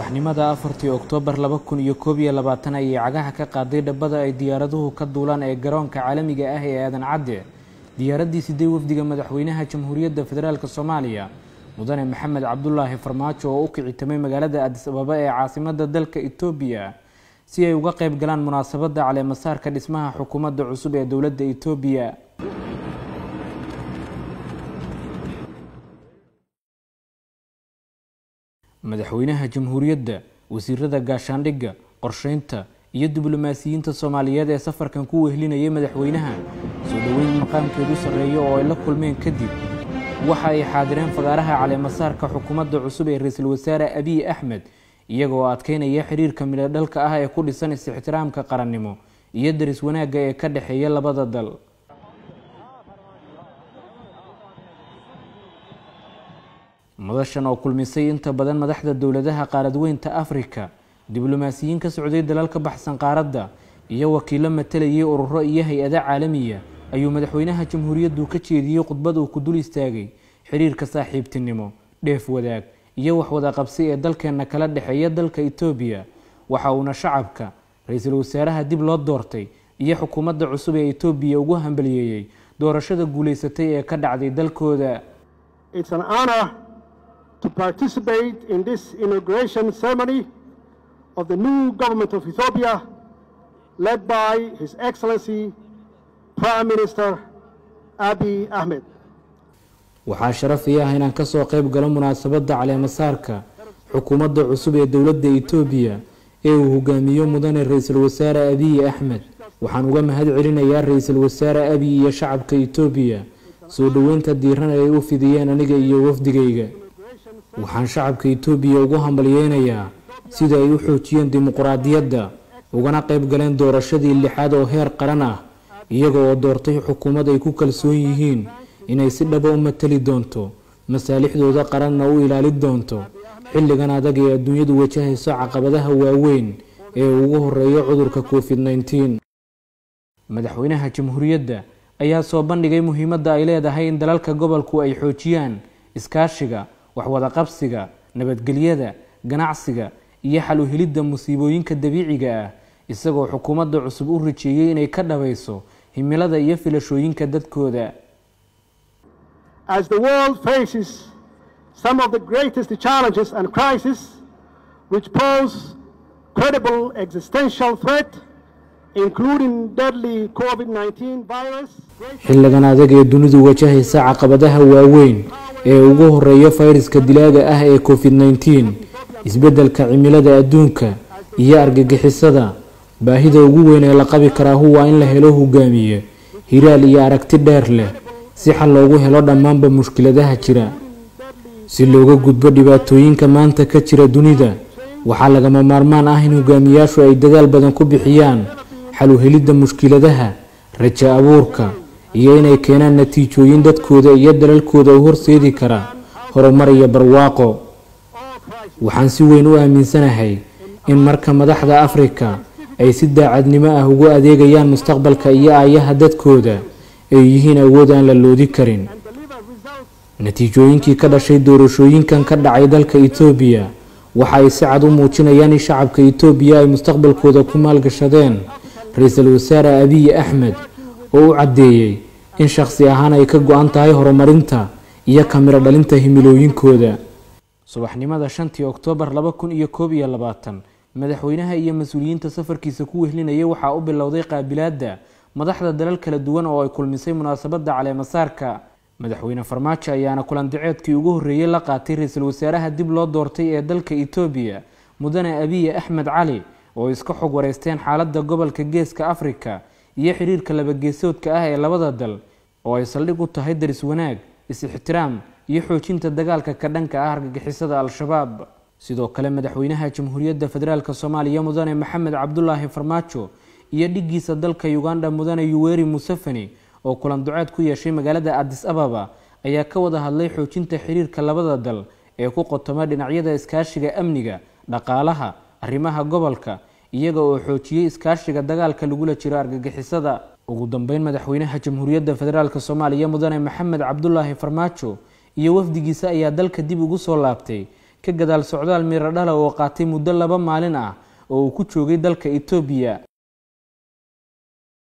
subaxnimada afartii oktoobar laba kun iyo koob iyo labaatan ayay cagaha ka qaaday dhabbada ay diyaaraduhu ka duulaan ee garoonka caalamiga ah ee aadan cadde diyaaraddii sidee wafdiga madaxweynaha jamhuuriyadda federaalk soomaaliya mudane maxamed cabdulaahi farmaajo oo u kicitamay magaalada adis ababa ee caasimadda dalka etoobiya si ay uga qayb galaan munaasabadda caleemasaarka dhismaha xukuumadda cusub ee dowladda etoobiya madaxweynaha jamhuuriyadda wasiirada gaashaandhigga qorsheynta iyo diblomaasiyiinta soomaaliyeed ee safarkan ku wehlinayay madaxweynaha soo dhoweyn maqaamkeedu sarreeyo oo ay la kulmeen kadib waxa ay xaadireen fagaaraha caleemasaarka xukuumadda cusub ee ra-iisul wasaare abiy axmed iyagoo adkeynaya xiriirka midhodhalka ah ee ku dhisan is-ixtiraamka qarannimo iyo daris wanaagga ee ka dhexeeya labada dal madashan oo kulmisay inta badan madaxda dowladaha qaaradweynta afrika diblomaasiyiin ka socday dalal ka baxsan qaaradda iyo wakiilo matalayay ururo iyo hay-ada caalamiya ayuu madaxweynaha jamhuuriyaddu ka jeediyey khudbad uu ku dul istaagay xiriirka saaxiibtinimo dheef wadaag iyo waxwada qabsi ee dalkeenna kala dhexeeya dalka etoobiya waxa uuna shacabka ra-iisul wasaaraha dib loo doortay iyo xukuumadda cusub ee etoobiya ugu hambaliyeeyey doorashada guulaysatay ee ka dhacday dalkooda to participate in this inauguration ceremony of the new government of Ethiopia, led by His Excellency Prime Minister Abiy Ahmed. waxaa sharaf ii ah inaan kasoo qayb galo munaasabadda caleemasaarka xukuumadda cusub ee dowladda etoobiya ee uu hogaamiyo mudane ra-iisul wasaare abiy axmed waxaan uga mahad celinayaa ra-iisul wasaare abiy iyo shacabka etoobiya soo dhoweynta diiran ay u fidiyeen aniga iyo wafdigayga waxaan shacabka etoobiya ugu hambalyeynayaa sida ay u xoojiyeen dimuquraadiyadda ugana qayb galeen doorashadii lixaad oo heer qaran ah iyaga oo doortay xukuumad ay ku kalsoon yihiin inay si dhaba u matali doonto masaalixdooda qaranna u ilaali doonto xilligan adag ee adduunyadu wajahayso caqabadaha waaweyn ee ugu horeeya cudurka covid nneteen madaxweynaha jamhuuriyadda ayaa soo bandhigay muhiimadda ay leedahay in dalalka gobolku ay xoojiyaan iskaashiga waxwada qabsiga nabadgelyada ganacsiga iyo xal u helidda musiibooyinka dabiiciga ah isagoo xukuumadda cusub u rajeeyey inay ka dhabayso himilada iyo filashooyinka dadkooda As the world faces some of the greatest challenges and crises which pose credible existential threat, including deadly COVID-19 virus, xilligan adag ee dunidu wajahaysa caqabadaha waaweyn ee ugu horeeya fayraska dilaaga ah ee covid nneteen isbeddelka cimilada adduunka iyo argagixisada baahida ugu weyn ee la qabi karaahu waa in la helo hogaamiye hiraal iyo aragti dheer leh si xal loogu helo dhammaanba mushkiladaha jira si looga gudbo dhibaatooyinka maanta ka jira dunida waxaa lagama maarmaan ah in hogaamiyaashu ay dadaal badan ku bixiyaan xal u helidda mushkiladaha rajo abuurka iyo inay keenaan natiijooyin dadkooda iyo dalalkooda u horseedi kara horumar iyo barwaaqo waxaan si weyn u aaminsanahay in marka madaxda afrika ay si daacadnimo ah ugu adeegayaan mustaqbalka iyo aayaha dadkooda ay yihiin awood aan la loodi karin natiijooyinkii ka dhashay doorashooyinkan ka dhacay dalka etoobiya waxa ay si cad u muujinayaan in shacabka etoobiya ay mustaqbalkooda ku maalgashadeen ra-iisul wasaare abiy axmed oo u caddeeyey in shakhsi ahaan ay ka go-an tahay horumarinta iyo kamiro dhalinta himilooyinkooda subaxnimada shantii oktoobar laba kun iyo koob iyo labaatan madaxweynaha iyo mas-uuliyiinta safarkiisa ku wehlinayay waxaa u bilowday qaabilaadda madaxda dalal kala duwan oo ay kulmisay munaasabadda caleemasaarka madaxweyne farmaajo ayaana kulandaceedkii ugu horreeyey la qaatay ra-iisul wasaaraha dib loo doortay ee dalka etoobiya mudane abiy axmed cali oo iska xog wareysteen xaaladda gobolka geeska afrika iyo xiriirka labageesoodka ah ee labada dal oo ay saldhig u tahay daris wanaag is-ixtiraam iyo xoojinta dagaalka ka dhanka ah argagixisada al-shabaab sidoo kale madaxweynaha jamhuuriyadda federaalk soomaaliya mudane maxamed cabdulaahi farmaajo iyo dhiggiisa dalka uganda mudane yuweri museveni oo kulan duceed ku yeeshay magaalada adis ababa ayaa ka wada hadlay xoojinta xiriirka labada dal ee ku qotoma dhinacyada iskaashiga amniga dhaqaalaha arrimaha gobolka iyaga oo xoojiyey iskaashiga dagaalka lagula jiro argagixisada ugu dambeyn madaxweynaha jamhuuriyadda federaalk soomaaliya mudane maxamed cabdulaahi farmaajo iyo wafdigiisa ayaa dalka dib ugu soo laabtay ka gadaal socdaal miradhala oo qaatay muddo laba maalin ah oo uu ku joogay dalka etoobiya